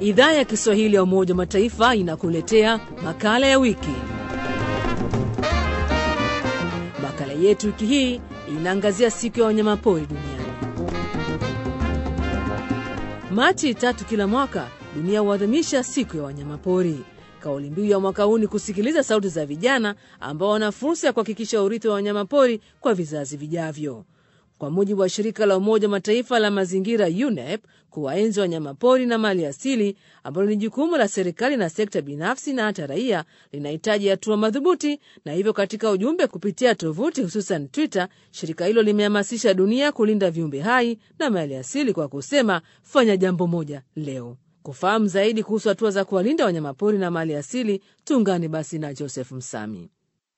Idhaa ya Kiswahili ya Umoja wa Mataifa inakuletea makala ya wiki. Makala yetu wiki hii inaangazia siku ya wanyamapori duniani. Machi tatu kila mwaka dunia huadhimisha siku ya wanyamapori. Kauli mbiu ya mwaka huu ni kusikiliza sauti za vijana ambao wana fursa ya kuhakikisha urithi wa wanyamapori kwa vizazi vijavyo. Kwa mujibu wa shirika la Umoja Mataifa la mazingira UNEP, kuwaenzi wanyamapori na mali asili ambalo ni jukumu la serikali na sekta binafsi na hata raia, linahitaji hatua madhubuti. Na hivyo katika ujumbe kupitia tovuti, hususan Twitter, shirika hilo limehamasisha dunia kulinda viumbe hai na mali asili kwa kusema, fanya jambo moja leo. Kufahamu zaidi kuhusu hatua za kuwalinda wanyamapori na mali asili, tuungane basi na Joseph Msami.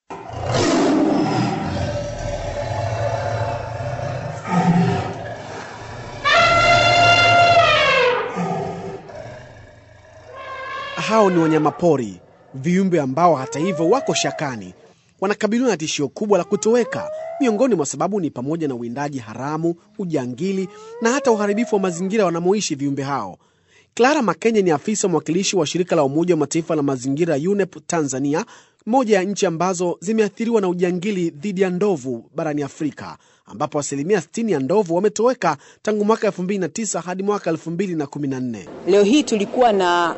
Hao ni wanyamapori, viumbe ambao hata hivyo wako shakani, wanakabiliwa na tishio kubwa la kutoweka. Miongoni mwa sababu ni pamoja na uwindaji haramu, ujangili na hata uharibifu wa mazingira wanamoishi viumbe hao. Clara Makenye ni afisa mwakilishi wa shirika la Umoja wa Mataifa la mazingira UNEP Tanzania, moja ya nchi ambazo zimeathiriwa na ujangili dhidi ya ndovu barani Afrika, ambapo asilimia 60 ya ndovu wametoweka tangu mwaka 2009 hadi mwaka 2014. Leo hii tulikuwa na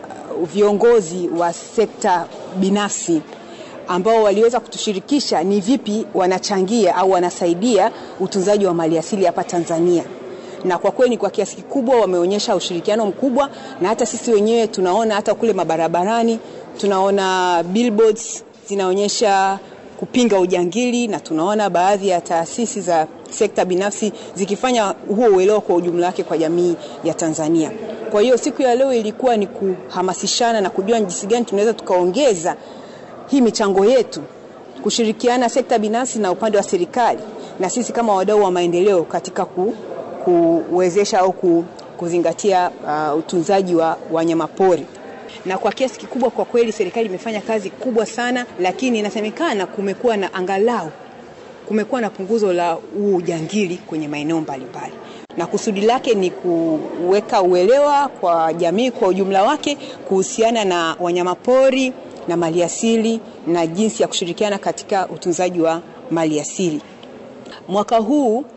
viongozi wa sekta binafsi ambao waliweza kutushirikisha ni vipi wanachangia au wanasaidia utunzaji wa maliasili hapa Tanzania, na kwa kweli kwa kiasi kikubwa wameonyesha ushirikiano mkubwa, na hata sisi wenyewe tunaona hata kule mabarabarani tunaona billboards zinaonyesha kupinga ujangili, na tunaona baadhi ya taasisi za sekta binafsi zikifanya huo uelewa kwa ujumla wake kwa jamii ya Tanzania. Kwa hiyo siku ya leo ilikuwa ni kuhamasishana na kujua jinsi gani tunaweza tukaongeza hii michango yetu, kushirikiana sekta binafsi na upande wa serikali na sisi kama wadau wa maendeleo katika ku, kuwezesha au ku, kuzingatia uh, utunzaji wa wanyamapori na kwa kiasi kikubwa kwa kweli serikali imefanya kazi kubwa sana, lakini inasemekana kumekuwa na angalau kumekuwa na punguzo la huu ujangili kwenye maeneo mbalimbali, na kusudi lake ni kuweka uelewa kwa jamii kwa ujumla wake kuhusiana na wanyamapori na maliasili na jinsi ya kushirikiana katika utunzaji wa maliasili. Mwaka huu uh,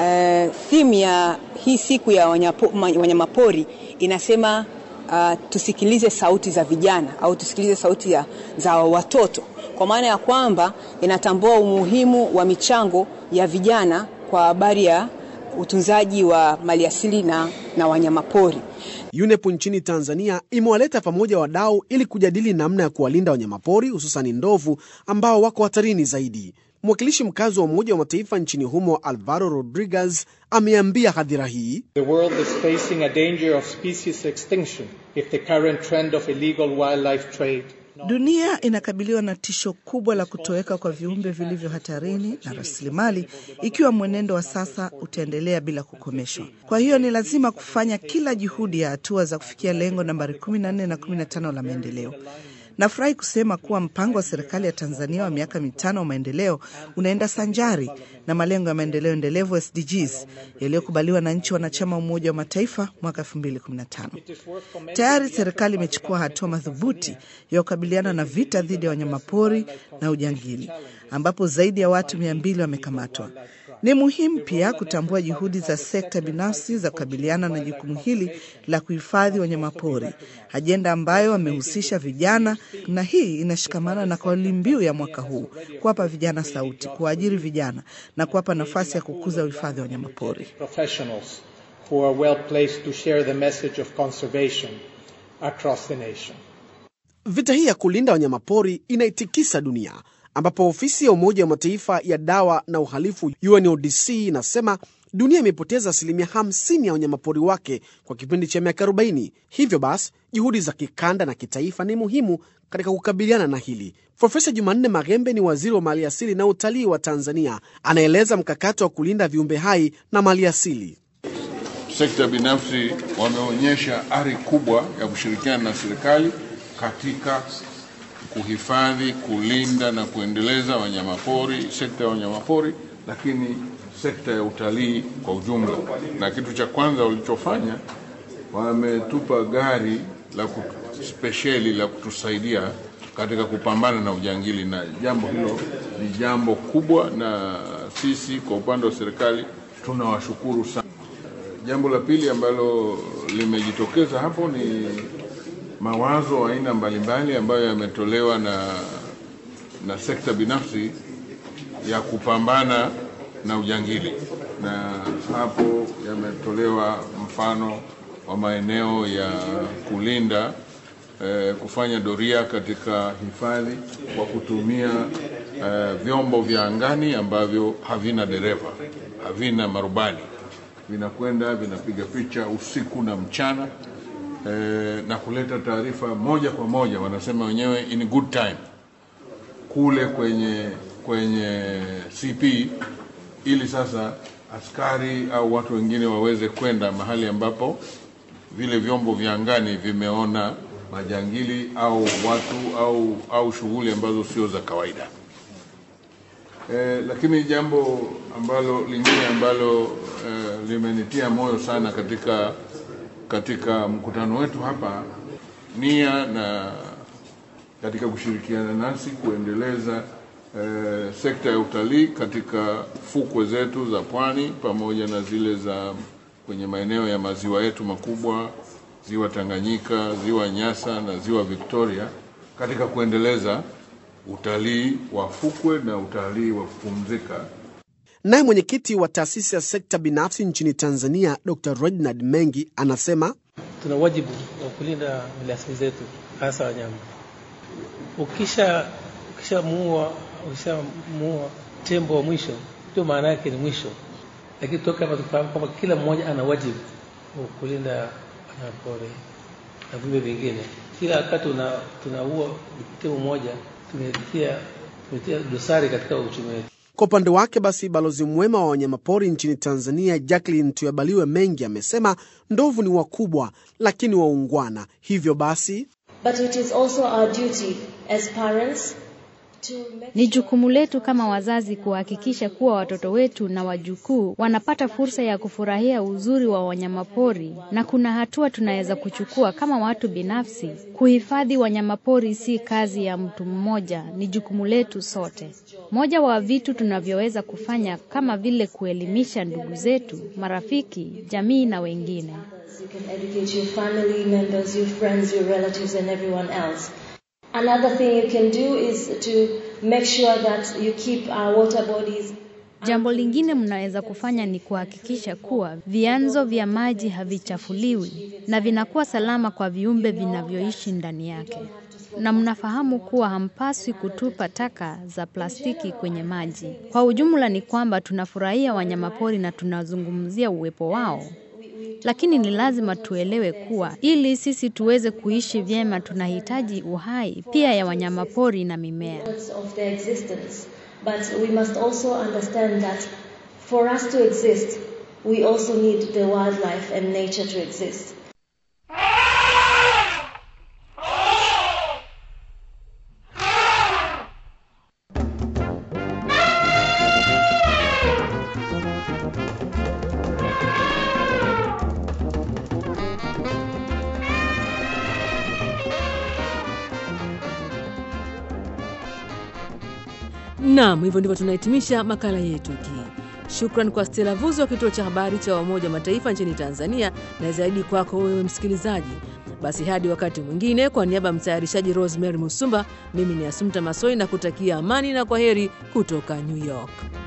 theme ya hii siku ya wanyamapori inasema Uh, tusikilize sauti za vijana au tusikilize sauti ya, za watoto kwa maana ya kwamba inatambua umuhimu wa michango ya vijana kwa habari ya utunzaji wa maliasili na, na wanyamapori. UNEP nchini Tanzania imewaleta pamoja wadau ili kujadili namna ya kuwalinda wanyamapori hususani ndovu ambao wako hatarini zaidi. Mwakilishi mkazi wa Umoja wa Mataifa nchini humo Alvaro Rodriguez ameambia hadhira hii, The world is facing a danger of species extinction if the current trend of illegal wildlife trade Dunia inakabiliwa na tisho kubwa la kutoweka kwa viumbe vilivyo hatarini na rasilimali, ikiwa mwenendo wa sasa utaendelea bila kukomeshwa. Kwa hiyo ni lazima kufanya kila juhudi ya hatua za kufikia lengo nambari 14 na 15 la maendeleo. Nafurahi kusema kuwa mpango wa serikali ya Tanzania wa miaka mitano wa maendeleo unaenda sanjari na malengo ya maendeleo endelevu SDGs yaliyokubaliwa na nchi wanachama wa Umoja wa Mataifa mwaka 2015. Tayari serikali imechukua hatua madhubuti ya kukabiliana na vita dhidi ya wanyamapori na ujangili, ambapo zaidi ya watu mia mbili wamekamatwa. Ni muhimu pia kutambua juhudi za sekta binafsi za kukabiliana na jukumu hili la kuhifadhi wanyamapori, ajenda ambayo wamehusisha vijana, na hii inashikamana na kauli mbiu ya mwaka huu, kuwapa vijana sauti, kuwaajiri vijana na kuwapa nafasi ya kukuza uhifadhi wa wanyamapori. professionals who are well placed to share the message of conservation across the nation. vita hii ya kulinda wanyamapori inaitikisa dunia ambapo ofisi ya Umoja wa Mataifa ya dawa na uhalifu UNODC inasema dunia imepoteza asilimia 50 ya wanyamapori wake kwa kipindi cha miaka 40. Hivyo basi juhudi za kikanda na kitaifa ni muhimu katika kukabiliana na hili. Profesa Jumanne Magembe ni waziri wa maliasili na utalii wa Tanzania, anaeleza mkakati wa kulinda viumbe hai na maliasili. Sekta binafsi wameonyesha ari kubwa ya kushirikiana na serikali katika kuhifadhi, kulinda na kuendeleza wanyamapori, sekta ya wanyamapori, lakini sekta ya utalii kwa ujumla. Na kitu cha kwanza walichofanya wametupa gari la spesheli la kutusaidia katika kupambana na ujangili, na jambo hilo ni jambo kubwa, na sisi kwa upande wa serikali tunawashukuru sana. Jambo la pili ambalo limejitokeza hapo ni mawazo aina mbalimbali ambayo yametolewa na, na sekta binafsi ya kupambana na ujangili, na hapo yametolewa mfano wa maeneo ya kulinda eh, kufanya doria katika hifadhi kwa kutumia eh, vyombo vya angani ambavyo havina dereva, havina marubani, vinakwenda vinapiga picha usiku na mchana eh, na kuleta taarifa moja kwa moja, wanasema wenyewe in good time kule kwenye kwenye CP ili sasa askari au watu wengine waweze kwenda mahali ambapo vile vyombo vya angani vimeona majangili au watu au au shughuli ambazo sio za kawaida. E, lakini jambo ambalo lingine ambalo e, limenitia moyo sana katika katika mkutano wetu hapa, nia na katika kushirikiana nasi kuendeleza eh, sekta ya utalii katika fukwe zetu za pwani pamoja na zile za kwenye maeneo ya maziwa yetu makubwa, ziwa Tanganyika, ziwa Nyasa na ziwa Victoria, katika kuendeleza utalii wa fukwe na utalii wa kupumzika. Naye mwenyekiti wa taasisi ya sekta binafsi nchini Tanzania, Dr. Reginald Mengi anasema tuna wajibu wa kulinda maliasili zetu, hasa wanyama. Ukisha ukishamuua ukishamuua tembo wa mwisho, ndio maana yake ni mwisho. Lakini toka hapa tufahamu kwamba kila mmoja ana wajibu wa kulinda wanyamapori na viumbe vingine. Kila wakati tunaua tembo mmoja, tumetia tumetia dosari katika uchumi wetu. Kwa upande wake basi, balozi mwema wa wanyamapori nchini Tanzania Jacqueline Tuyabaliwe Mengi amesema ndovu ni wakubwa lakini waungwana, hivyo basi But it is also our duty as parents to make Ni jukumu letu kama wazazi kuhakikisha kuwa watoto wetu na wajukuu wanapata fursa ya kufurahia uzuri wa wanyamapori, na kuna hatua tunaweza kuchukua kama watu binafsi. Kuhifadhi wanyamapori si kazi ya mtu mmoja, ni jukumu letu sote. Moja wa vitu tunavyoweza kufanya kama vile kuelimisha ndugu zetu, marafiki, jamii na wengine. You can educate your family members, your friends, your relatives, and everyone else. Another thing you can do is to make sure that you keep our water bodies Jambo lingine mnaweza kufanya ni kuhakikisha kuwa vyanzo vya maji havichafuliwi na vinakuwa salama kwa viumbe vinavyoishi ndani yake. Na mnafahamu kuwa hampaswi kutupa taka za plastiki kwenye maji. Kwa ujumla ni kwamba tunafurahia wanyamapori na tunazungumzia uwepo wao. Lakini ni lazima tuelewe kuwa ili sisi tuweze kuishi vyema tunahitaji uhai pia ya wanyamapori na mimea. of their existence. But we must also understand that for us to exist, we also need the wildlife and nature to exist. Naam, hivyo ndivyo tunahitimisha makala yetu hii. Shukran kwa Stella Vuzo wa kituo cha habari cha Umoja wa Mataifa nchini Tanzania, na zaidi kwako wewe msikilizaji. Basi hadi wakati mwingine, kwa niaba ya mtayarishaji Rosemary Musumba, mimi ni Asumta Masoi na kutakia amani na kwa heri kutoka New York.